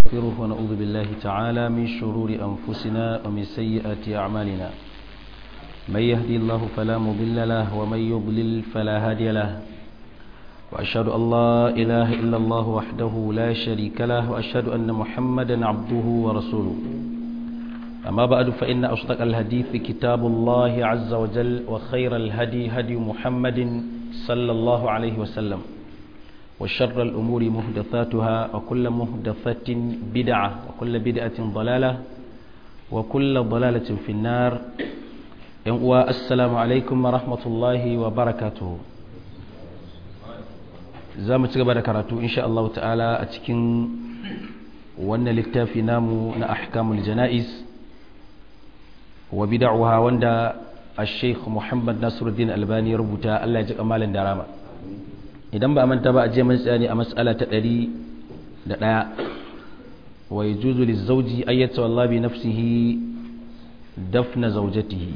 ونستغفره ونعوذ بالله تعالى من شرور أنفسنا ومن سيئات أعمالنا من يهدي الله فلا مضل له ومن يضلل فلا هادي له وأشهد أن لا إله إلا الله وحده لا شريك له وأشهد أن محمدا عبده ورسوله أما بعد فإن أصدق الحديث كتاب الله عز وجل وخير الهدي هدي محمد صلى الله عليه وسلم وشر الأمور مهدثاتها وكل مهدثة بدعة وكل بدعة ضلالة وكل ضلالة في النار السلام عليكم ورحمة الله وبركاته za mu ci gaba da karatu insha Allah ta'ala a cikin wannan littafi namu na ahkamul jana'iz wa bid'uha wanda al-sheikh Muhammad Nasiruddin Albani ya rubuta Allah ya ji kamalin darama idan ba a manta ba a je mun tsaya ne a mas'ala ta 101 wa yajuzu lizawji ay yatawalla bi nafsihi dafna zawjatihi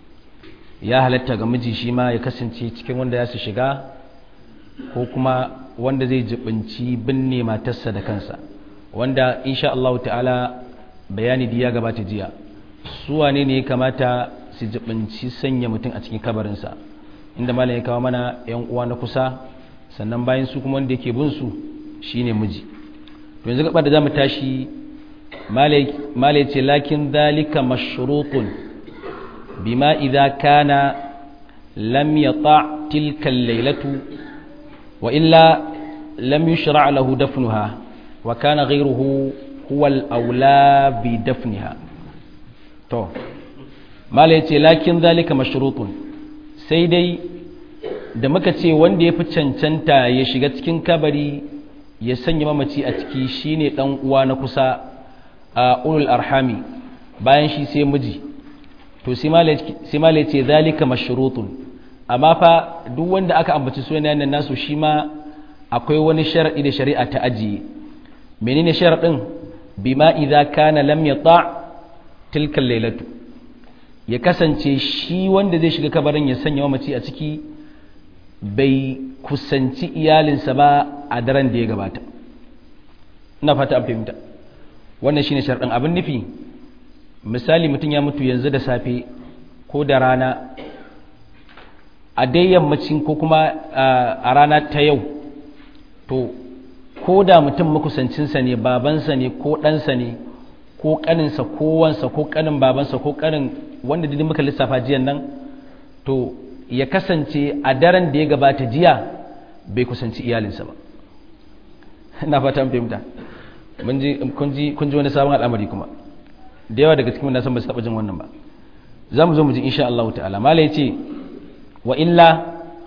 ya halatta ga miji shi ma ya kasance cikin wanda ya su shiga ko kuma wanda zai jibinci binne matarsa da kansa wanda insha Allah ta'ala bayani da ya gabata jiya su wane ne ya kamata su jibinci sanya mutum a cikin kabarinsa inda malam ya kawo mana yan uwa na kusa sannan bayan su kuma wanda yake bin su shine miji to yanzu gaba da zamu tashi malai ce lakin zalika mashrutun bima idza kana lam yata tilka al-lailatu وإلا لم يشرع له دفنها وكان غيره هو الأولى بدفنها تو ما ليتي لكن ذلك مشروط سيدي da muka ce wanda ya fi cancanta ya shiga cikin kabari ya sanya mamaci a ciki shine dan uwa na kusa a ulul arhami bayan shi sai miji to sai ma ce zalika mashrutun amma fa duk wanda aka ambaci sunayen nasu shi ma akwai wani shar'i da shari'a ta ajiye menene sharadin bima idza kana lam yata tilka lailatu ya kasance shi wanda zai shiga kabarin ya sanya mamaci a ciki bai kusanci iyalinsa ba a daren da ya gabata ina fata an fahimta wannan shine sharadin abin nufi misali mutum ya mutu yanzu da safe ko da rana a dai yammacin ko kuma a rana ta yau to ko da mutum makusancinsa ne babansa ne ko ɗansa ne ko ƙaninsa ko wansa ko ƙanin babansa ko ƙanin wanda duk muka lissafa jiyan nan to ya kasance a daren da ya gabata jiya bai kusanci iyalinsa ba na fata mun fahimta kun ji wani sabon al'amari kuma da yawa daga cikin nasan ba su taɓa jin wannan ba za mu zo mu ji insha Allah ta'ala mala ya ce wa illa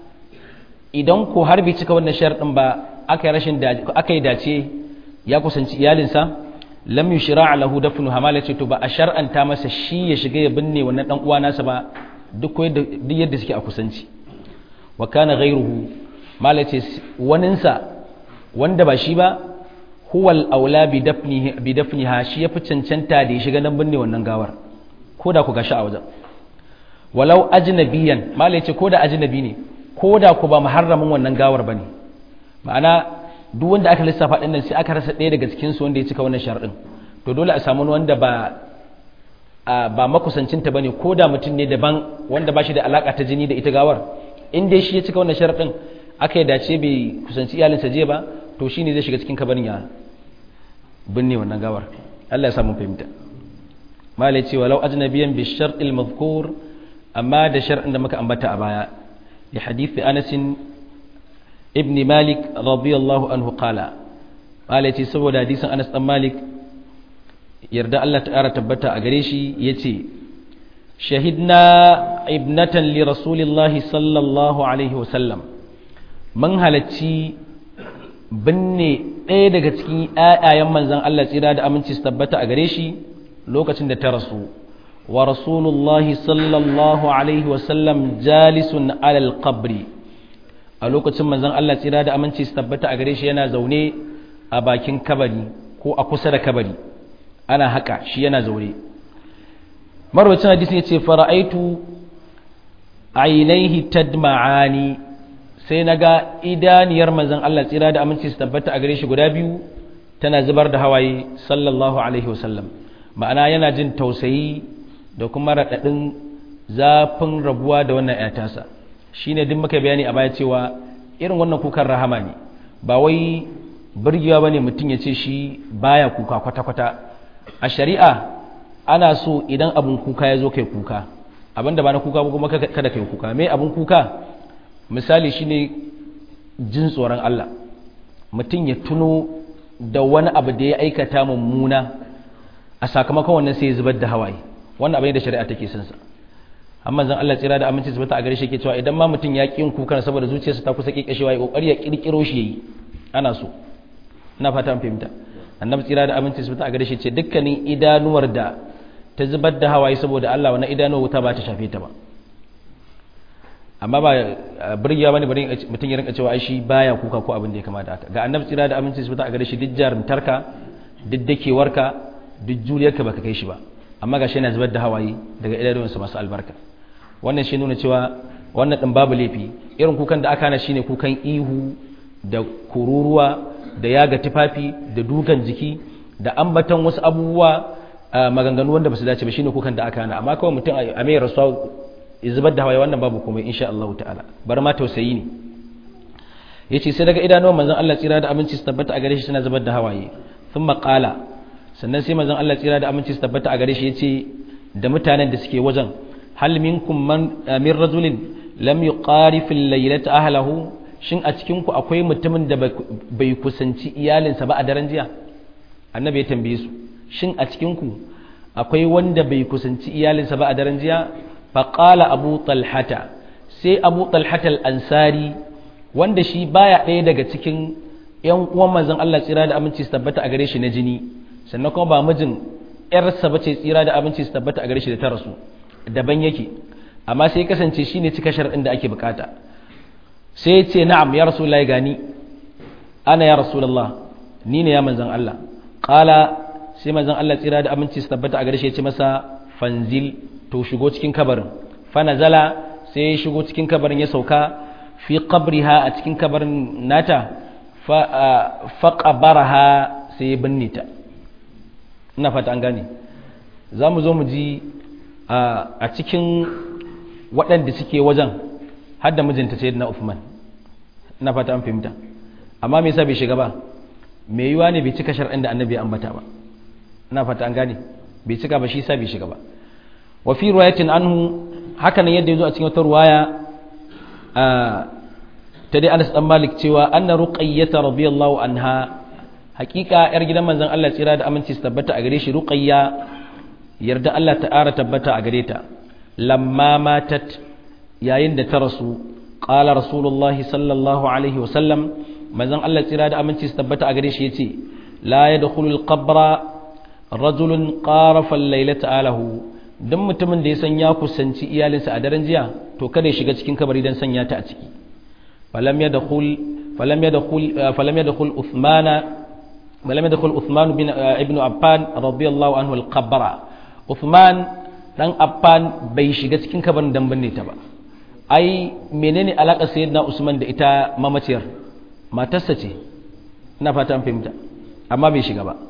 idan ko har bai cika wannan sharɗin ba aka yi rashin aka yi dace ya kusanci iyalinsa lam yushra lahu dafnu hamala ce to ba a shar'anta masa shi ya shiga ya binne wannan dan uwa nasa ba duk duk yadda suke a kusanci wa kana ghayruhu mala ce waninsa wanda ba shi ba huwal aula bi dafnihi bi dafniha shi yafi cancanta da ya shiga nan binne wannan gawar ko da ku gashi a wajen walau ajnabiyan mala yace ko da ajnabi ne ko da ku ba muharramin wannan gawar bane ma'ana duk wanda aka lissafa din nan sai aka rasa ɗaya daga cikin su wanda ya cika wannan sharadin to dole a samu wanda ba ba makusancin ta bane ko da mutum ne daban wanda ba shi da alaka ta jini da ita gawar in dai shi ya cika wannan sharadin aka yi dace bai kusanci iyalinsa je ba to shine zai shiga cikin kabarin ya binne wannan gawar Allah ya samu fahimta mala yace walau ajnabiyan bi shartil madhkur amma da shar'in da muka ambata a baya li hadithi Anas ibn Malik radiyallahu anhu qala qala yace saboda hadisin Anas dan Malik yarda Allah ta'ala tabbata a gare shi yace shahidna ibnatan li rasulillahi sallallahu alaihi wa sallam mun halacci binne ɗaya daga cikin ƴaƴayen manzon Allah tsira da aminci su tabbata a gare shi lokacin da ta rasu wa rasulullahi sallallahu alaihi wasallam jalisun alal qabri a lokacin manzon Allah tsira da aminci su tabbata a gare shi yana zaune a bakin kabari ko a kusa da kabari ana haka shi yana zaune marwacin hadisi ya ce fara'aitu ainihi tadma'ani sai na ga idaniyar manzon Allah tsira da aminci su tabbata a gare shi guda biyu tana zubar da hawaye sallallahu alaihi wasallam ma'ana yana jin tausayi da kuma raɗaɗin zafin rabuwa da wannan ‘yatasa shi ne duk muka bayani a baya cewa irin wannan kukan rahama ne ba wai birgewa ba ne mutum ya ce shi baya kuka kwata-kwata a shari'a ana so idan abin kuka ya zo kai kuka abin da ba na kuka ba kuma kada kai kuka mai abin kuka misali shi ne jin tsoron Allah mutum ya tuno da wani abu da ya aikata mummuna a sakamakon wannan sai ya zubar da hawaye wannan abin da shari'a take son sa amma zan Allah tsira da aminci zuba ta a gare shi ke cewa idan ma mutum ya kin kukan saboda zuciyarsa ta kusa kikashewa ya kokari ya kirkiro shi yayi ana so ina fata an fahimta annabi tsira da aminci zuba ta a gare shi ce dukkanin idanuwar da ta zubar da hawaye saboda Allah wannan idanuwar wuta ba ta shafe ta ba amma ba burgewa bane bari mutum ya rinka cewa ai shi baya kuka ko abin da ya kamata haka ga annabi tsira da aminci zuba ta a gare shi duk jarumtarka duk dakewarka duk juliyarka baka kai shi ba amma gashi yana zubar da hawaye daga idanuwansa masu albarka wannan shi nuna cewa wannan ɗin babu laifi irin kukan da aka hana shine kukan ihu da kururuwa da yaga tufafi da dukan jiki da ambaton wasu abubuwa maganganu wanda ba su dace ba shine kukan da aka hana amma kawai mutum a mai rasuwa zubar da hawaye wannan babu komai insha Allah ta'ala bar ma tausayi ne yace sai daga idanuwan manzon Allah tsira da aminci su tabbata a gare shi suna zubar da hawaye thumma qala sannan sai manzon Allah tsira da aminci su tabbata a gare shi yace da mutanen da suke wajen hal minkum man min rajulin lam yuqarif al-laylata ahlihi shin a cikin ku akwai mutumin da bai kusanci iyalinsa ba a daren jiya annabi ya tambaye su shin a cikin ku akwai wanda bai kusanci iyalinsa ba a daren jiya fa qala abu talhata sai abu talhata al-ansari wanda shi baya ɗaya daga cikin yan uwan manzon Allah tsira da aminci su tabbata a gare shi na jini sannan kuma ba mijin yarsa bace tsira da aminci su tabbata a gare shi da ta rasu daban yake amma sai kasance shine cika shar'in da ake bukata sai ce na'am ya rasulullahi gani ana ya rasulullah ni ne ya manzon Allah qala sai manzon Allah tsira da aminci su tabbata a gare shi ya ce masa fanzil to shigo cikin kabarin fa nazala sai ya shigo cikin kabarin ya sauka fi qabriha a cikin kabarin nata fa fa qabaraha sai ya binne ta ina fata an gane za mu zo mu ji a cikin waɗanda suke wajen har da mijinta sai na Uthman ina fata an fahimta amma me yasa bai shiga ba me yiwa ne bai cika shar'in da annabi ambata ba ina fata an gane bai cika ba shi yasa bai shiga ba wa fi riwayatin anhu haka nan yadda yazo a cikin wata riwaya ta dai Anas dan Malik cewa anna ruqayyah radiyallahu anha hakika yar gidan manzon Allah tsira da aminci su tabbata a gare shi ruqayya yarda Allah ta'ara tabbata a gare ta lamma matat yayin da ta rasu qala rasulullah sallallahu alaihi wa sallam manzon Allah tsira da aminci su tabbata a gare shi yace la yadkhulu al-qabra rajulun qarafa al-laylata alahu dan mutumin da ya san ya kusanci iyalinsa a daren jiya to kada ya shiga cikin kabari dan sanya ta a ciki falam yadkhul falam yadkhul falam yadkhul uthmana ولم يدخل عثمان بن ابن عفان رضي الله عنه القبر عثمان dan Affan bai shiga cikin kabarin dan binne ta ba ai menene alaka sayyidina Usman da ita mamaciyar matarsa ce ina fata an fahimta amma bai shiga ba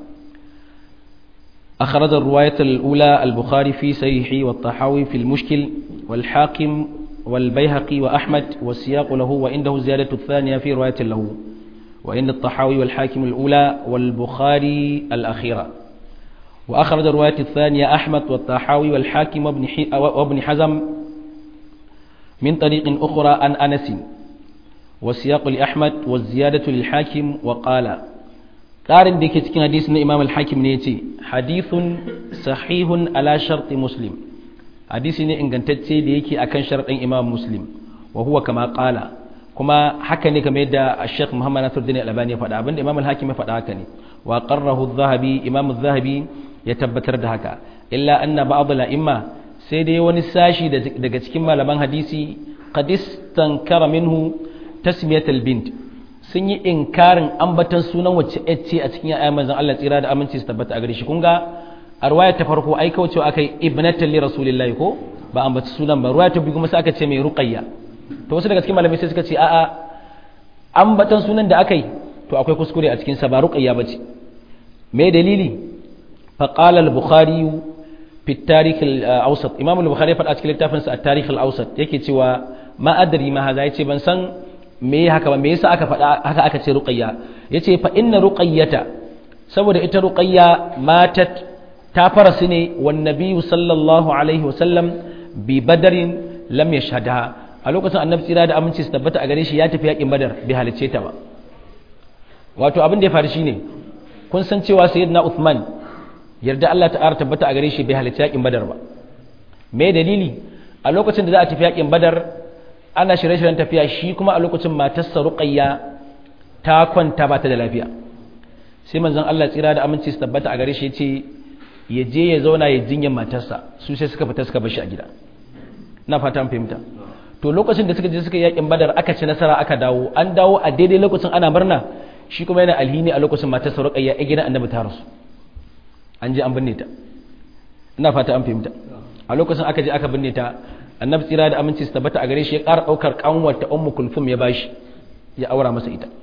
أخرج الرواية الأولى البخاري في صحيحه والطحاوي في المشكل والحاكم والبيهقي وأحمد والسياق له وعنده زيادة الثانية في رواية له وإن الطحاوي والحاكم الأولى والبخاري الأخيرة وأخرج الرواية الثانية أحمد والطحاوي والحاكم وابن, وابن حزم من طريق أخرى عن أنس والسياق لأحمد والزيادة للحاكم وقال قارن ديك تكين حديث إمام الحاكم نيتي حديث صحيح على شرط مسلم حديث إن كنت ديكي أكن شرط إمام مسلم وهو كما قال kuma haka ne kamar yadda Sheikh Muhammad Nasiruddin Al-Albani ya faɗa abinda Imam Al-Hakim ya faɗa haka ne wa qarrahu adh-Dhahabi Imam adh-Dhahabi ya tabbatar da haka illa anna ba'd al-a'imma sai dai wani sashi daga cikin malaman hadisi qad istankara minhu tasmiyat al-bint sun yi inkarin ambatan sunan wacce ce a cikin ayyan manzon Allah tsira da aminci su tabbata a gare shi kun ga a ruwaya ta farko ai kawai cewa akai ibnatan li rasulillahi ko ba ambaci sunan ba ruwaya ta biyu kuma sai aka ce mai ruqayya to wasu daga cikin malamai sai suka ce a'a ambatan sunan da aka yi to akwai kuskure a cikin sa ba ruqayya bace me dalili faqala al-bukhari fi tarikh al-awsat imam al-bukhari faɗa cikin littafinsa a tarikh al-awsat yake cewa ma adri ma haza yace ban san me haka ba me yasa aka faɗa haka aka ce ruqayya yace fa inna ruqayyata saboda ita ruqayya matat ta fara su ne wan nabiyyu sallallahu alaihi wasallam bi badarin lam yashhadha a lokacin annabi tsira da aminci su tabbata a gare shi ya tafi yakin badar bai halicce ta ba wato abin da ya faru shine kun san cewa sayyidina Uthman yarda Allah ta'ala tabbata a gare shi bai halicce yakin badar ba me dalili a lokacin da za a tafi yakin badar ana shirye-shiryen tafiya shi kuma a lokacin matarsa ruqayya ta kwanta ba ta da lafiya sai manzon Allah tsira da aminci su tabbata a gare shi ya ce ya je ya zauna ya jinyar matarsa su sai suka fita suka bar shi a gida na fata an fahimta to lokacin da suka je suka yakin badar aka ci nasara aka dawo an dawo a daidai lokacin ana murna shi kuma yana alhini a lokacin matarsa ruqayya a gidan annabi ta rasu an je an binne ta ina fata an fahimta a lokacin aka je aka binne ta annabi tsira da aminci su tabbata a gare shi ya ƙara ɗaukar ƙanwar ta ummu kulfum ya bashi ya aura masa ita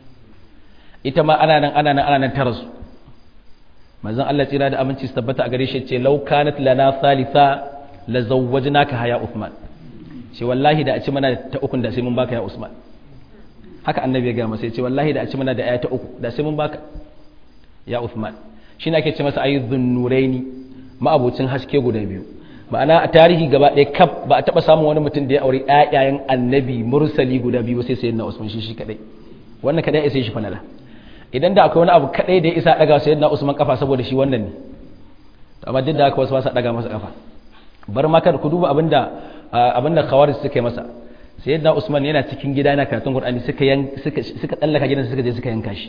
ita ma ana nan ana nan ana nan ta rasu manzon Allah tsira da aminci su tabbata a gare shi ce law kanat lana thalitha la zawwajnaka haya Uthman ce wallahi da a ci mana ta ukun da sai mun baka ya Usman haka annabi ya ga masa ce wallahi da a ci mana da aya ta uku da sai mun baka ya Uthman shine ake ce masa ayyudhun nuraini ma'abocin haske guda biyu ma'ana a tarihi gaba ɗaya kaf ba a taɓa samun wani mutum da ya aure ƴaƴayen annabi mursali guda biyu sai sayyidina Usman shi shi kadai wannan kadai ya sai shi fanala idan da akwai wani abu kadai da ya isa daga sayyidina Usman kafa saboda shi wannan ne to amma duk da haka wasu ba sa daga masa kafa bar ma kada ku duba abinda abinda khawarij suka yi masa sayyidina Usman yana cikin gida yana karatun Qur'ani suka suka suka tsallaka gidan suka je suka yanka shi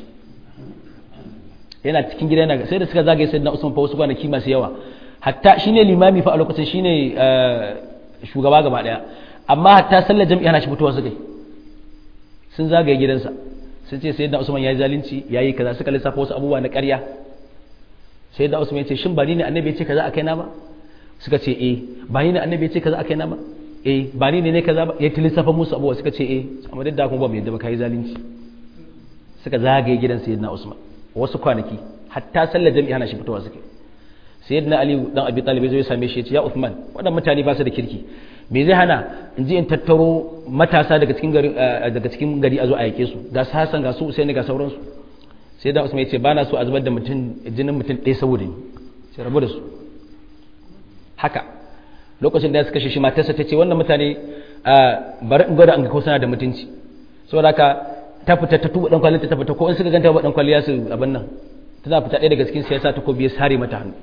yana cikin gida yana sai da suka zagaye sayyidina Usman fa wasu kwanaki masu yawa hatta shine limami fa a lokacin shine shugaba gaba daya amma hatta sallar jami'a na shi fitowa suka yi sun zagaye gidansa sun ce sayyidina Usman yayi zalunci yayi kaza suka lissafa wasu abubuwa na ƙarya sayyidina Usman ya ce shin ba ni ne annabi ya ce kaza akai na ba suka ce eh ba ni ne annabi ya ce kaza akai na ba eh ba ni ne ne kaza ba ya lissafa musu abubuwa suka ce eh amma duk da kuma ba mu yadda ba kai zalunci suka zagaye gidan sayyidina Usman wasu kwanaki hatta sallar jami'a na shi fitowa suke sayyidina ali dan abi talib zai same shi ya ce ya uthman wadannan mutane ba su da kirki me zai hana in je in tattaro matasa daga cikin gari daga cikin gari a zo a yake su ga sasan ga su usaini ga sauransu sai da usman ya ce bana so a zubar da mutum jinin mutum ɗaya saboda ni sai rabu da su haka lokacin da suka shi matarsa ta ce wannan mutane bari in gwada an ga ko suna da mutunci saboda haka ta fita ta tuba dan kwalin ta fita ko in suka ganta ba dan kwaliya su abin nan tana fita ɗaya daga cikin siyasa ta ko biye sare mata hannu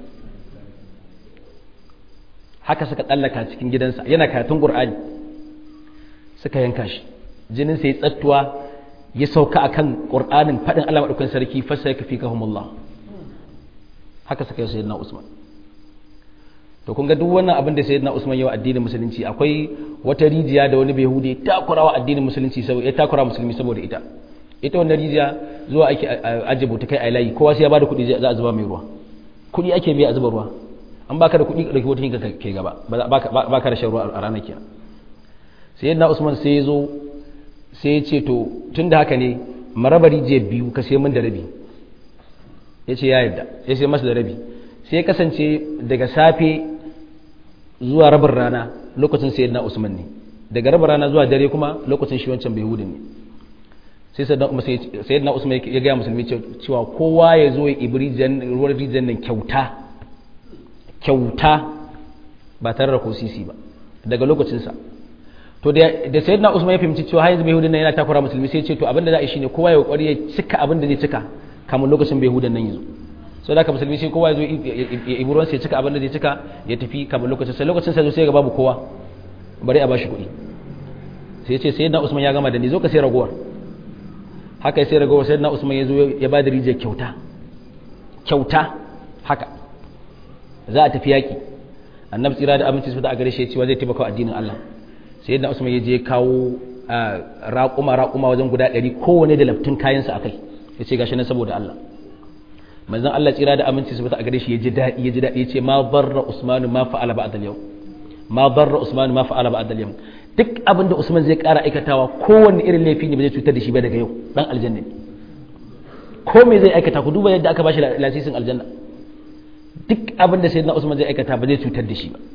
haka suka tsallaka cikin gidansa yana karatun qur'ani suka yanka shi jinin sai tsattuwa ya sauka akan qur'anin fadin Allah madaukakin sarki fasa yakfikahumullah haka suka yi sayyidina Usman to kun ga duk wannan abin da sayyidina Usman yau addinin musulunci akwai wata rijiya da wani behudi ya takurawa addinin musulunci saboda ya takura musulmi saboda ita ita wannan rijiya zuwa ake ajibu ta kai a layi kowa sai ya bada kuɗi za a zuba mai ruwa kuɗi ake biya a zuba ruwa an baka da kuɗi ɗauki wata hinka ke gaba ba ka da shan ruwa a ranar kenan sai yadda usman sai ya zo sai ya ce to tun da haka ne marabari je biyu ka sai min da rabi ya ce ya yadda ya sai masa da rabi sai ya kasance daga safe zuwa rabin rana lokacin sai yadda usman ne daga rabin rana zuwa dare kuma lokacin shi wancan bai hudun ne sai sayyidina usman ya gaya musulmi cewa kowa ya zo ya ibri ruwan rijiyar nan kyauta kyauta ba tare da ko sisi ba daga lokacinsa to da sayyidina usman ya fahimci cewa har yanzu bai hudun nan yana takura musulmi sai ya ce to abinda za a yi shine kowa ya kokari ya cika abin da zai cika kamar lokacin bai hudun nan yanzu sau da ka musulmi sai kowa ya zo ya ibi ruwan sai cika abin da zai cika ya tafi kamar lokacin sai lokacin sai zo sai ga babu kowa bari a bashi kuɗi sai ya ce sayyidina usman ya gama da ni zo ka sai ragowar haka sai ragowar sayyidina usman ya zo ya ba da rijiyar kyauta kyauta haka za a tafi yaƙi annabi tsira da aminci su a gare shi cewa zai taimaka addinin Allah sai yadda Usman ya je kawo raƙuma raƙuma wajen guda ɗari kowane da laftun kayansa a kai ya ce gashi nan saboda Allah manzon Allah tsira da aminci su a gare shi ya ji daɗi ya ji daɗi ya ce ma barra Usmanu ma fa'ala ba'da al-yawm ma barra Usmanu ma fa'ala ba'da al-yawm duk abin da Usman zai ƙara aikatawa kowanne irin laifi ne ba zai cutar da shi ba daga yau dan aljanna ne ko me zai aikata ku duba yadda aka bashi lasisin aljanna duk abin da sayyidina Usman zai aikata ba zai cutar da shi ba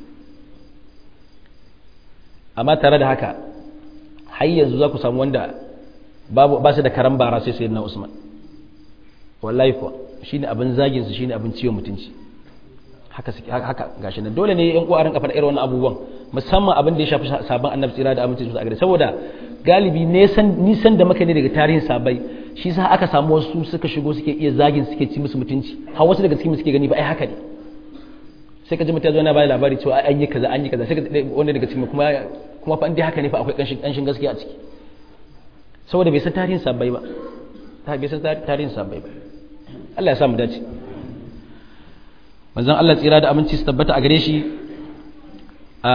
amma tare da haka har yanzu za ku samu wanda babu ba su da karan bara sai sayyidina Usman wallahi kuwa shine abin zagin su shine abin ciwon mutunci haka suke haka gashi nan dole ne yan uwa rinka faɗa irin wannan abubuwan musamman abin da ya shafi sabon annabi tsira da aminci su a gare saboda galibi nisan nisan da muka ne daga tarihin sabai shi sa aka samu wasu suka shigo suke iya zagin suke ci musu mutunci har wasu daga cikin suke gani ba ai haka ne sai ka ji mutum yana ba labari cewa an yi kaza an yi kaza sai ka wani daga cikin kuma kuma fa dai haka ne fa akwai kanshin kanshin gaskiya a ciki saboda bai san tarihin sabai ba ta bai san tarihin sabai ba Allah ya sa mu dace manzon Allah tsira da aminci su tabbata a gare shi a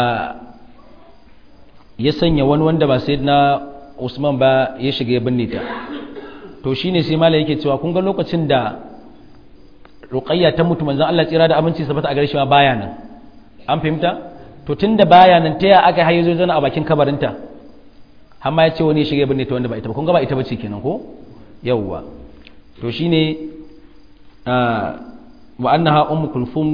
ya sanya wani wanda ba sai na Usman ba ya shiga ya binne ta to shine sai malai yake cewa kun ga lokacin da Ruqayya ta mutu manzon Allah tsira da aminci su tabbata a gare shi ma baya nan an fahimta to tunda baya nan ta ya aka hayo zo zana a bakin kabarinta har ma ya ce wani ya shiga ya binne ta wanda ba ita ba kun ga ba ita bace kenan ko yawwa to shine وأنها أم كلثوم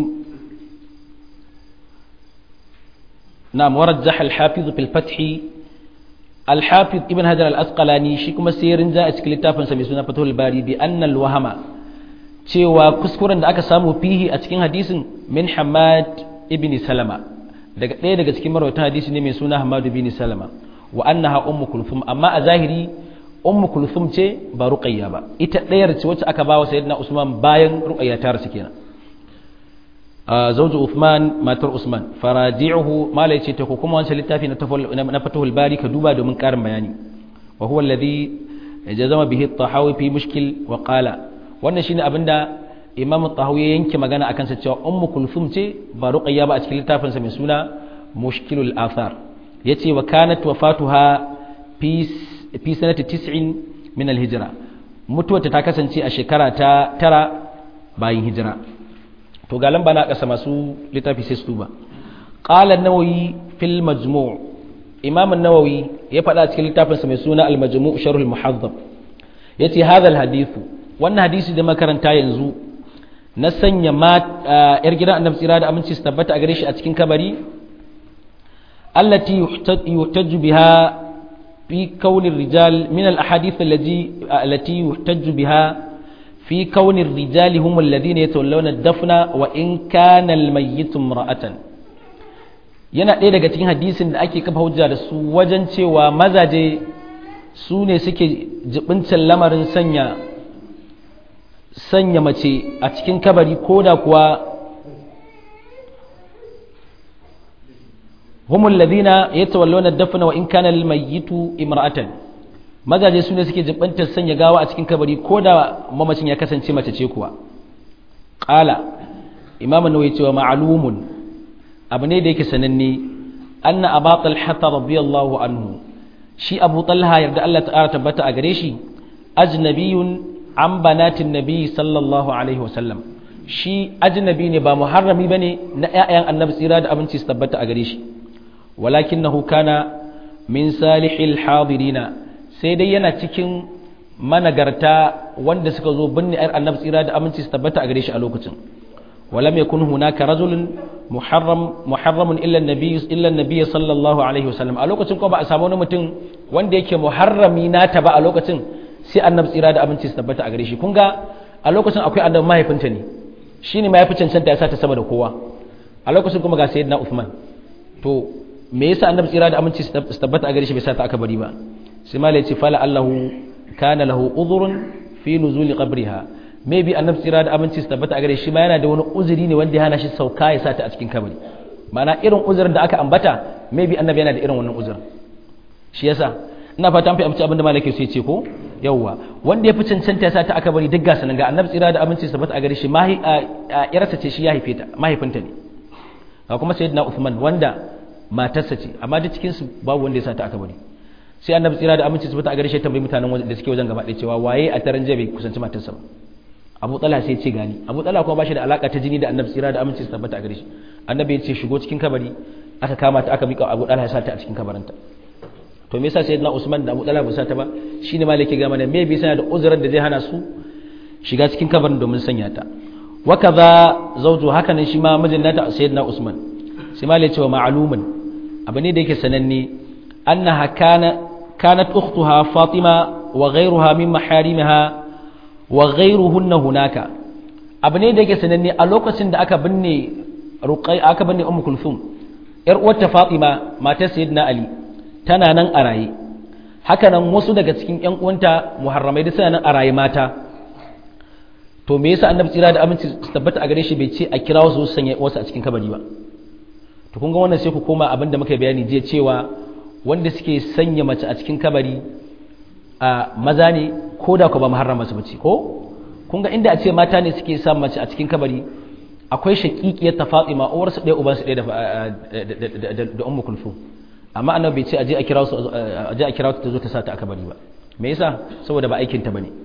نعم ورجح الحافظ في الفتح الحافظ ابن هجر الأسقلاني شكما سيرن جاء اسكلتافا سميسونا فتح الباري بأن الوهم cewa kuskuren da aka samu fihi a cikin hadisin min Hamad ibn Salama daga ɗaya daga cikin marwatan hadisi ne mai suna Hamad ibn Salama wa annaha ummu kulthum amma a zahiri ummu kulthum ce ba ruqayya ba ita ɗayar ce wacce aka bawa sayyidina usman bayan ruqayya ta rasu kenan zawju uthman matar usman faraji'uhu mala yace ta kuma wancan littafi na na fatuhul bari ka duba domin karin bayani wa huwa alladhi jazama bihi at-tahawi fi mushkil wa qala wannan shine abinda imam at-tahawi ya yanke magana akan sa cewa ummu kulthum ce ba ruqayya ba a cikin littafin sa mai suna mushkilul athar yace wa kanat wafatuha fi fi sanati tis'in min al-hijra mutuwarta ta kasance a shekara ta tara bayan hijira to ga lamba na kasa masu littafi sai su ba qala an-nawawi fil majmu' imam an-nawawi ya faɗa cikin littafin sa mai suna al-majmu' sharh al-muhaddab yace hadha al-hadith wannan hadisi da makaranta yanzu na sanya ma yar gidan annabi tsira da aminci su tabbata a gare shi a cikin kabari allati yuhtaju biha في كون الرجال من الأحاديث التي التي يحتج بها في كون الرجال هم الذين يتولون الدفن وإن كان الميت امرأة yana ɗaya daga cikin hadisin da ake kafa hujja da su wajen cewa mazaje su ne suke jibincin lamarin sanya sanya mace a cikin kabari ko da kuwa هم الذين يتولون الدفن وإن كان الميت امرأة mazaje su ne suke jibantar sanya gawa a cikin kabari ko da mamacin ya kasance mace ce kuwa qala imam an-nawawi cewa ma'lumun abu ne da yake sananne anna aba talha radiyallahu anhu shi abu talha yarda Allah ta'ala tabbata a gare shi ajnabiyun an banatin nabi sallallahu alaihi wasallam shi ajnabi ne ba muharrami bane na ƴaƴan annabi tsira da abinci su tabbata a gare shi ولكنه كان من صالح الحاضرين sai dai yana cikin managarta wanda suka zo binne ayar annabi tsira da aminci su tabbata a gare shi a lokacin walam yakun hunaka rajulun muharram muharramun illa annabi illa annabi sallallahu alaihi wasallam a lokacin ko ba a samu wani mutum wanda yake muharrami nata ba a lokacin sai annabi tsira da aminci su tabbata a gare shi kun ga a lokacin akwai annabi mahaifinta ne shine mahaifin cancanta ya sa ta sama da kowa a lokacin kuma ga sayyidina Uthman to me yasa annabi tsira da aminci su tabbata a gare shi bai sa ta aka bari ba sai malai ce fala allahu kana lahu udhrun fi nuzuli qabriha maybe annabi tsira da aminci su tabbata a gare shi ma yana da wani uzuri ne wanda ya hana shi sauka ya sa ta a cikin kabari ma'ana irin uzurin da aka ambata maybe annabi yana da irin wannan uzurin shi yasa ina fata an fi amince abinda malai ke so ya ce ko yawwa wanda ya fi cancanta ya sa ta aka bari duk gasa nan ga annabi tsira da aminci su tabbata a gare shi yarsa ce shi ya haife ta mahaifinta ne ga kuma sayyidina Uthman wanda matarsa ce amma duk cikin su babu wanda ya sa ta aka bari sai annabi tsira da aminci subata a gare shi tambayi mutanen da suke wajen gaba ɗaya cewa waye a taran jabe kusanci matarsa ba Abu Talha sai ce gani Abu Talha kuma bashi da alaka ta jini da annabi tsira da aminci tabbata a gare shi annabi ya ce shigo cikin kabari aka kama ta aka mika Abu Talha ya sa ta a cikin kabarinta to me yasa sayyidina Usman da Abu Talha ba sa ta ba shine malaki ga mana me bisa da uzurin da zai hana su shiga cikin kabarin domin sanya ta wa kaza zawju haka nan shi ma mijin nata sayyidina usman sai ma ya ce wa ma'lumun abu ne da yake sananne annaha kana kanat ukhtuha fatima wa ghayruha min maharimiha wa ghayruhunna hunaka abu ne da yake sananne a lokacin da aka binne ruqay aka binne ummu kulthum yar uwarta fatima matar sayyidina ali tana nan a raye haka nan wasu daga cikin yan uwanta muharramai da suna nan a raye mata to me yasa annabi tsira da aminci su tabbata a gare shi bai ce a kira wasu sanya wasu a cikin kabari ba to kun ga wannan sai ku koma abinda muka bayani jiya cewa wanda suke sanya mace a cikin kabari a maza ne ko da ku ba muharrama su bace ko kun ga inda a ce mata ne suke sa mace a cikin kabari akwai shaqiqiyar ta Fatima uwar su ɗaya uban su ɗaya da da ummu kulthum amma annabi bai ce aje a kira su aje a kira ta zo ta sa ta a kabari ba me yasa saboda ba aikin ta bane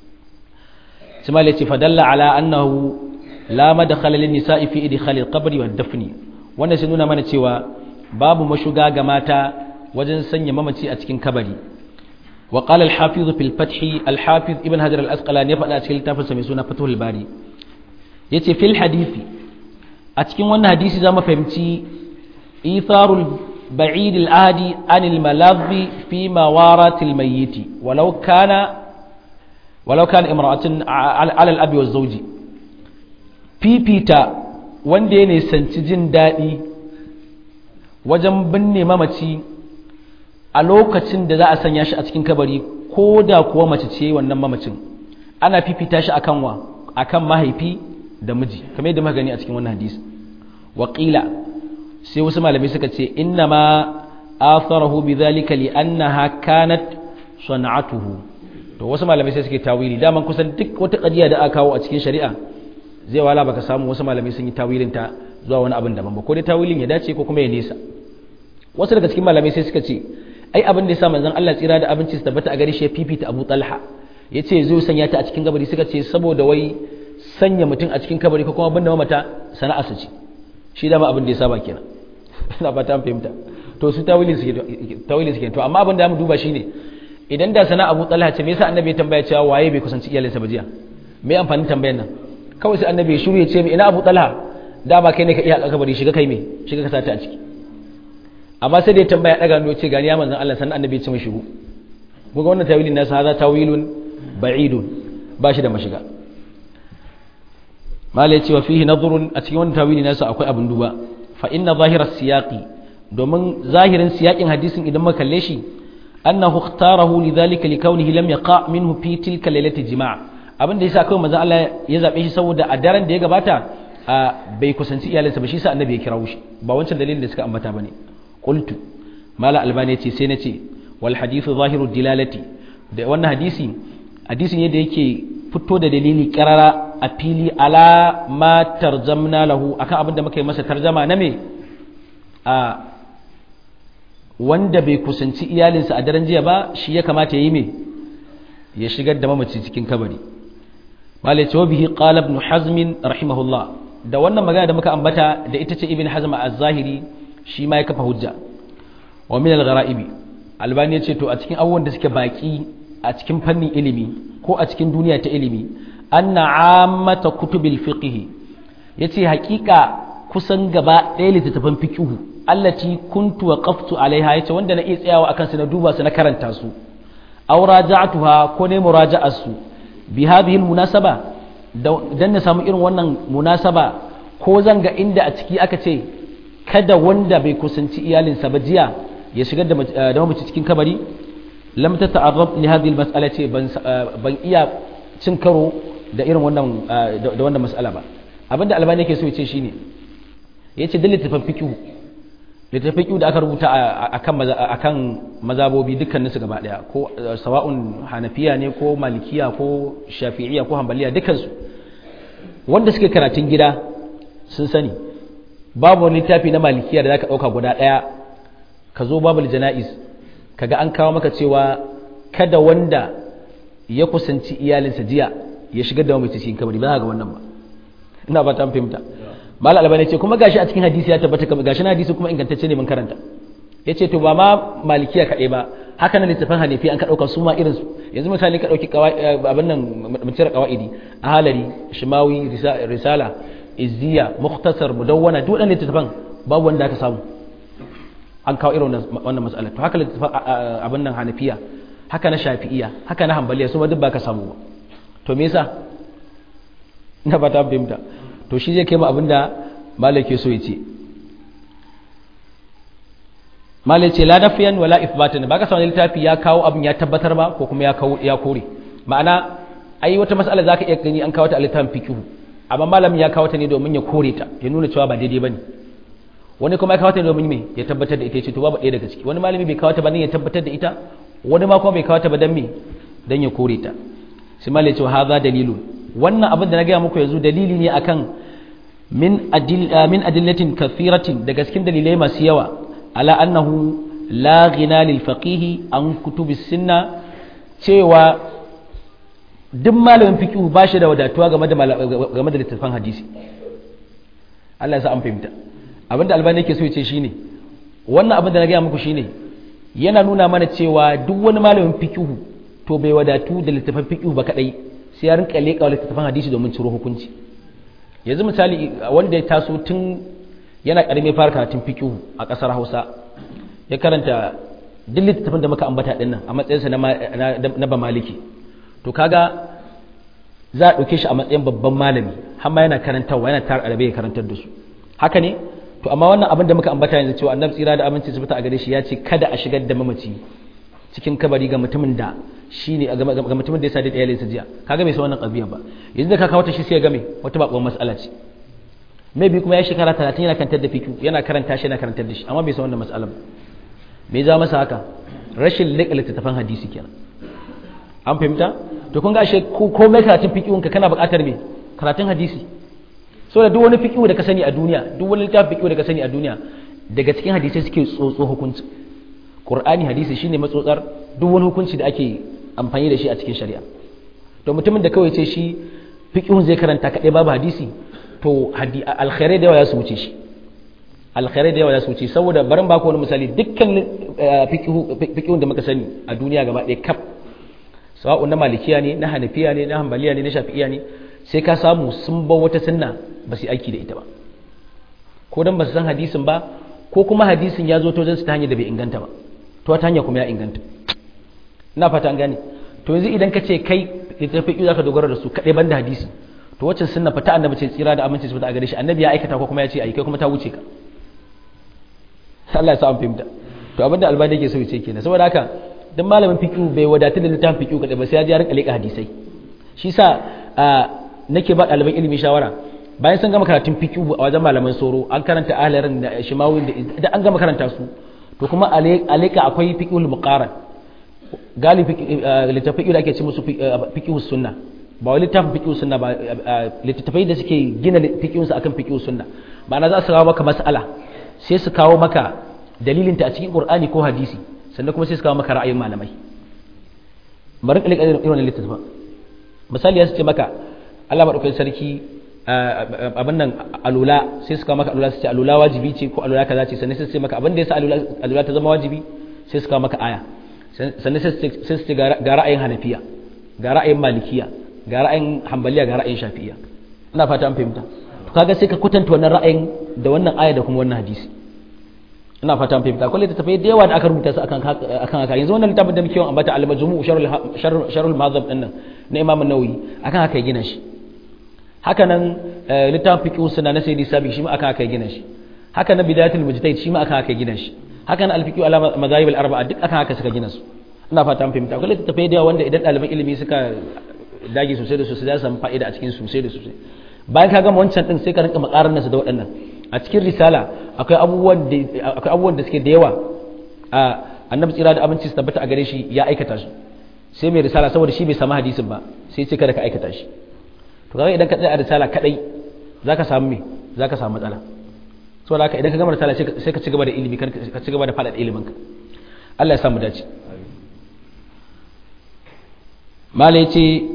sai ce fadalla ala annahu la madkhala lin nisa'i fi idkhal al-qabr wa ad-dafn wannan sai nuna mana cewa babu mashuga ga mata wajen sanya mamaci a cikin kabari wa qala al-hafiz fil fath al-hafiz ibn hajar al-asqalani ya faɗa cikin littafinsa mai suna fathul bari yace fil hadisi a cikin wannan hadisi zamu fahimci itharul ba'id al-ahdi anil maladhi fi mawarat al-mayyit walau kana walau kana imra'atin ala al-abi wa zawji fifita wanda ya nisanci jin daɗi wajen binne mamaci a lokacin da za a sanya shi a cikin kabari ko da kuwa mace ce wannan mamacin ana fifita shi akan wa akan mahaifi da miji kamar yadda muka gani a cikin wannan hadisi waƙila sai wasu malamai suka ce inna ma atharahu bidhalika li annaha kanat sana'atuhu to wasu malamai sai suke tawili daman kusan duk wata ƙadiya da aka kawo a cikin shari'a zai wala baka samu wasu malamai sun yi tawilin ta zuwa wani abin daban ba ko dai tawilin ya dace ko kuma ya nesa wasu daga cikin malamai sai suka ce ai abin da yasa manzon Allah tsira da abinci su tabbata a gare shi ya fifita Abu Talha yace zai sanya ta a cikin kabari suka ce saboda wai sanya mutum a cikin kabari ko kuma binne mata sana'a su ce shi dama abin da ya saba kenan ina fata an fahimta to su tawilin suke tawilin suke to amma abin da mu duba shine idan da sana Abu Talha ce me yasa annabi ya tambaya cewa waye bai kusanci iyalinsa ba jiya me amfanin tambayar nan kawai sai annabi ya shiru ya ce mi ina Abu Talha da ba kai ne ka iya kabari shiga kai me shiga ka sata a ciki amma sai da ya tambaya daga hannu ce gani ya manzon Allah sannan annabi ya ce mai shigo kun ga wannan tawilin nasa hada tawilun ba'idun ba shi da mashiga malai cewa fihi nadhrun a cikin wannan tawili nasa akwai abin duba fa inna zahiras siyaqi domin zahirin siyakin hadisin idan muka kalle shi annahu ikhtarahu lidhalika likawnihi lam yaqa minhu fi tilka lailati jima' abin da yasa kawai manzon Allah ya zabe shi saboda a daren da ya gabata bai kusanci iyalinsa ba shi sa annabi ya kirawo shi ba wancan dalilin da suka ambata bane qultu mala albani yace sai nace wal hadithu zahiru dilalati da wannan hadisi hadisin yadda yake fito da dalili karara a fili ala ma tarjamna lahu akan abin da muka yi masa tarjama na me a wanda bai kusanci iyalinsa a daren jiya ba shi ya kamata ya yi me ya shigar da mamaci cikin kabari malai ce bihi qala ibn hazm rahimahullah da wannan magana da muka ambata da ita ce ibn hazm az-zahiri shi ma ya kafa hujja wa min al-ghara'ibi albani ya ce to a cikin abubuwan da suke baki a cikin fannin ilimi ko a cikin duniya ta ilimi anna ammata kutubil fiqh yace hakika kusan gaba ɗaya littattafan fiqh allati kuntu waqaftu alaiha yace wanda na iya tsayawa akan su na duba su na karanta su aw raja'tuha ko ne muraja'ar su bi hadhihi munasaba dan na samu irin wannan munasaba ko zan ga inda a ciki aka ce kada wanda bai kusanci iyalinsa ba jiya ya shigar da mamaci cikin kabari lam ta ta'arrab li hadhihi al-mas'ala ce ban iya cin karo da irin wannan da wannan mas'ala ba abinda albani yake so ya ce shine yace da littafin fiqh littafin fiqh da aka rubuta akan akan mazabobi dukkanin su gaba daya ko sawa'un hanafiya ne ko malikiya ko shafi'iyya ko hanbaliya dukkan su wanda suke karatun gida sun sani babu wani littafi na malikiya da zaka dauka guda daya ka zo babul jana'iz kaga an kawo maka cewa kada wanda ya kusanci iyalinsa jiya ya shigar da mamaci cikin kabari ba ga wannan ba ina ba ta fahimta mal albani ce kuma gashi a cikin hadisi ya tabbata kamar gashi na hadisi kuma ingantacce ne mun karanta yace to ba ma malikiya kaɗai ba haka nan littafin hanifi an ka dauka su ma irin su yanzu misali ka dauki abin nan mutira qawaidi ahalari shimawi risala izziya mukhtasar mudawwana duk wannan littafin babu wanda aka samu an kawo irin wannan mas'alar to haka littafin abin nan hanafiya haka na shafi'iya haka na hanbaliya su ma duk baka samu ba to me yasa na ba ta fahimta to shi zai kai mu abinda malake so ya ce malai ce la nafiyan wala ifbatan ba ka samu littafi ya kawo abin ya tabbatar ba ko kuma ya kawo ya kore ma'ana ai wata mas'ala zaka iya gani an kawo ta a littafin fiqh amma malamin ya kawo ta ne domin ya kore ta ya nuna cewa ba daidai bane wani kuma ya kawo ta ne domin me ya tabbatar da ita ce to babu ɗaya daga ciki wani malami bai kawo ta ba ne ya tabbatar da ita wani ma kuma bai kawo ta ba dan me dan ya kore ta sai malai ce hadha dalilun wannan abin da na gaya muku yanzu dalili ne akan min adil min adillatin kathiratin daga cikin dalilai masu yawa ala annahu la ghina lil faqih an kutubi sunna cewa duk malamin fiqh ba shi da wadatuwa game da game da littafin hadisi Allah ya sa an fahimta abinda albani yake so ya ce shine wannan abin da na gaya muku shine yana nuna mana cewa duk wani malamin fiqh to bai wadatu da littafin fiqh ba kadai sai ya rinka leƙa littattafan hadisi domin ciro hukunci yanzu misali wanda ya taso tun yana ƙarami fara karatun fikihu a ƙasar hausa ya karanta duk littattafan da muka ambata ɗin nan a matsayinsa na ba maliki to kaga za a ɗauke shi a matsayin babban malami har ma yana karantarwa yana tar arabe ya karantar da su haka ne to amma wannan abin da muka ambata yanzu cewa annabi tsira da aminci su fita a gare shi ya ce kada a shigar da mamaci cikin kabari ga mutumin da shi ne ga mutumin da ya sadi da iyalinsa jiya kaga bai san wannan ƙabiya ba yanzu da ka kawo ta shi sai ya game wata baƙon mas'ala ce mai bi kuma ya shekara talatin yana karantar da fikiyu yana karanta shi yana karantar da shi amma bai san wannan mas'alan ba me za masa haka rashin leƙa littattafan hadisi kenan an fahimta to kun ga ashe komai karatun fikiyun ka kana buƙatar me karatun hadisi saboda duk wani fikiyu da ka sani a duniya duk wani littafin fikiyu da ka sani a duniya daga cikin hadisai suke tsotso hukunci Qur'ani hadisi shine matsotsar duk wani hukunci da ake amfani da shi a cikin shari'a to mutumin da kawai ce shi fiqhun zai karanta kadai babu hadisi to alkhairai da yawa ya su wuce shi alkhairai da yawa ya su wuce saboda barin baku wani misali dukkan fiqhun da muka sani a duniya gaba ɗaya kaf sawa'un na malikiya ne na hanafiya ne na hanbaliya ne na shafi'iya ne sai ka samu sun bar wata sunna ba su aiki da ita ba ko dan ba su san hadisin ba ko kuma hadisin ya zo to su ta hanyar da bai inganta ba to ta hanya kuma ya inganta ina fata an gane to yanzu idan ka ce kai littafi za ka dogara da su kaɗai ban da hadisi to wacce sunna fata annabi ce tsira da aminci su fita a gare shi annabi ya aikata ko kuma ya ce ai kai kuma ta wuce ka Allah ya sa an fahimta to abin da albani yake so ya ce kenan saboda haka dan malamin fiqh bai wadatu da littafin fiqh kaɗai ba sai ya ji ya rinka leƙa hadisai shi sa nake ba ɗaliban ilimi shawara bayan sun gama karatun fiqh a wajen malaman soro an karanta ahlarin da shimawin da an gama karanta su to kuma aleka akwai fiqhul muqaran galibi littafai da ake ce musu fiqhus sunna ba wai littafin fiqhus sunna ba littafai da suke gina fiqhus akan fiqhus sunna ma'ana za su kawo maka mas'ala sai su kawo maka dalilinta a cikin qur'ani ko hadisi sannan kuma sai su kawo maka ra'ayin malamai bari ka irin wannan littafin misali ya su ce maka Allah madaukakin sarki abin nan alula sai su kawo maka alula su ce alula wajibi ce ko alula kaza ce sannan sai su ce maka abin da yasa alula ta zama wajibi sai su kawo maka aya sannan sai su ce ga ra'ayin hanafiya ga ra'ayin malikiya ga ra'ayin hambaliya ga ra'ayin shafi'iya ina fata an fahimta to kaga sai ka kwatanta wannan ra'ayin da wannan aya da kuma wannan hadisi ina fata an fahimta akwai littattafai da yawa da aka rubuta su akan akan haka yanzu wannan littafin da muke yawan ambata al-majmu' sharh sharh al-mazhab din nan na Imam an-Nawawi akan haka ya gina shi haka nan littafin fiqh sunna na Sayyidi Sabi shi ma akan haka ya gina shi haka nan bidayatul mujtahid shi ma akan haka ya gina shi haka nan al-fiqh ala madahib al-arba'a duk akan haka suka gina su ina fata an fahimta akwai littattafai da yawa wanda idan ɗaliban ilimi suka dage sosai da sosai za su samu fa'ida a cikin sosai da sosai bayan ka gama wancan din sai ka rinka makarar nasu da waɗannan a cikin risala akwai abubuwan da akwai abubuwan da suke da yawa a annabi tsira da abinci su tabbata a gare shi ya aikata su sai mai risala saboda shi bai samu hadisin ba sai ce kada ka aikata shi to kaga idan ka tsaya a risala kadai zaka samu me zaka samu matsala saboda haka idan ka gama risala sai ka ci gaba da ilimi ka ci gaba da faɗaɗa ilimin ka Allah ya samu dace mala yace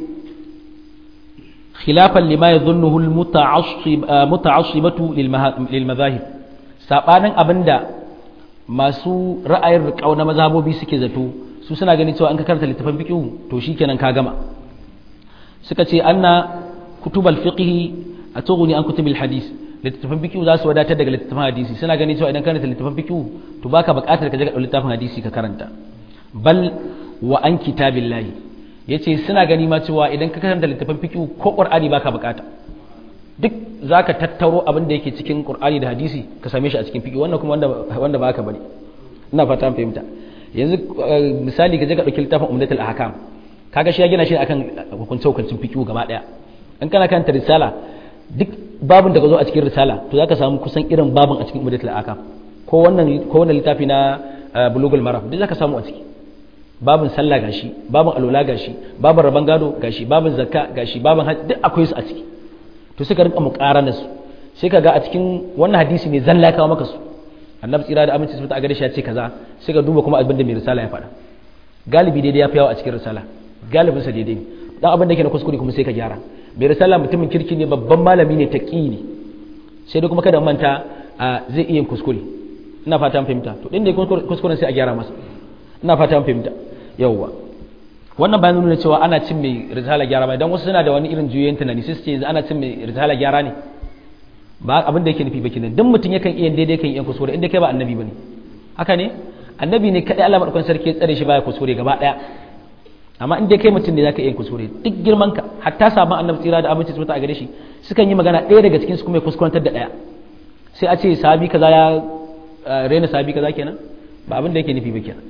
خلافا لما يظنه المتعصب متعصبة للمذاهب sabanin abinda masu ra'ayin riƙau na mazhabobi suke zato su suna ganin cewa an ka karanta littafin fiqh to shikenan ka gama suka ce anna kutubal fiqh atughni an kutubil hadis littafin fiqh za su wadatar daga littafin hadisi suna ganin cewa idan karanta littafin fiqh to baka buƙatar ka je ka littafin hadisi ka karanta bal wa an kitabillahi yace suna gani ma cewa idan ka karanta littafin fiqh ko qur'ani baka buƙata duk zaka tattaro abin da yake cikin qur'ani da hadisi ka same shi a cikin fiqh wannan kuma wanda wanda baka bane ina fata an fahimta yanzu misali ka je ka dauki littafin umdatul ahkam kaga shi ya gina shi akan hukunce hukuncin fiqh gaba daya in kana karanta risala duk babin da ka zo a cikin risala to zaka samu kusan irin babin a cikin umdatul ahkam ko wannan ko wannan littafi na bulugul maram duk zaka samu a ciki babin sallah gashi babin alwala gashi babin raban gado gashi babin zakka gashi babin hajji duk akwai su a ciki to sai ka rinka muqarana su sai ka ga a cikin wannan hadisi ne zalla ya kawo maka su annabi tsira da aminci sun a gare shi ya ce kaza sai ka duba kuma abin da mai risala ya faɗa galibi daidai ya fi yawa a cikin risala galibin sa daidai dan abin da yake na kuskure kuma sai ka gyara mai risala mutumin kirki ne babban malami ne taqi ne sai dai kuma kada manta zai iya kuskure ina fata an fahimta to din da kuskuren sai a gyara masa ina fata an fahimta yawwa wannan bayan nuna cewa ana cin mai risala gyara ba dan wasu suna da wani irin juyoyin tunani sai su ce ana cin mai risala gyara ne ba abin da yake nufi ba kenan duk mutum yakan iya daidai kan iya kuskure inda kai ba annabi bane haka ne annabi ne kadai Allah madaukakin sarki ya tsare shi baya kuskure gaba daya amma in dai kai mutum ne zaka iya kuskure duk girman ka hatta sabon annabi tsira da aminci su a gare shi sukan yi magana ɗaya daga cikin su kuma ya kuskurantar da ɗaya sai a ce sabi kaza ya rena sabi kaza kenan ba abin da yake nufi ba kenan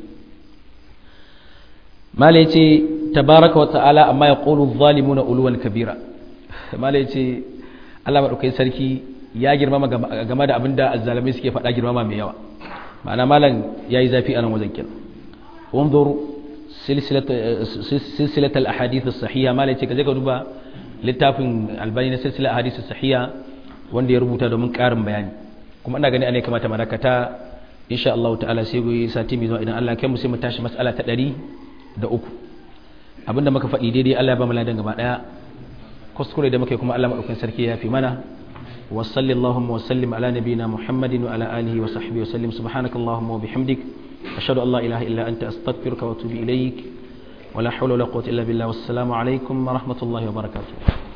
mala yace tabaraka wa ta'ala amma yaqulu adh-dhalimuna uluwan kabira mala yace Allah madaukakin sarki ya girmama game da abin da azzalamai suke faɗa girmama mai yawa ma'ana malam yayi zafi a nan wajen kenan unzur silsilat al-ahadith as-sahiha malai ce kaje ka duba littafin albani na silsilat ahadith as-sahiha wanda ya rubuta domin karin bayani kuma ina gani ana kamata marakata insha Allah ta'ala sai goyi sati mai zuwa idan Allah kai mu sai mu tashi mas'ala ta 100 da uku abinda muka faɗi daidai Allah ya ba mu ladan gaba daya kuskure da muka yi kuma Allah madaukakin sarki ya fi mana wa sallallahu wa sallim ala nabiyyina muhammadin wa ala alihi wa sahbihi wa sallim subhanakallahumma wa bihamdik أشهد أن لا إله إلا أنت أستغفرك وأتوب إليك ولا حول ولا قوة إلا بالله والسلام عليكم ورحمة الله وبركاته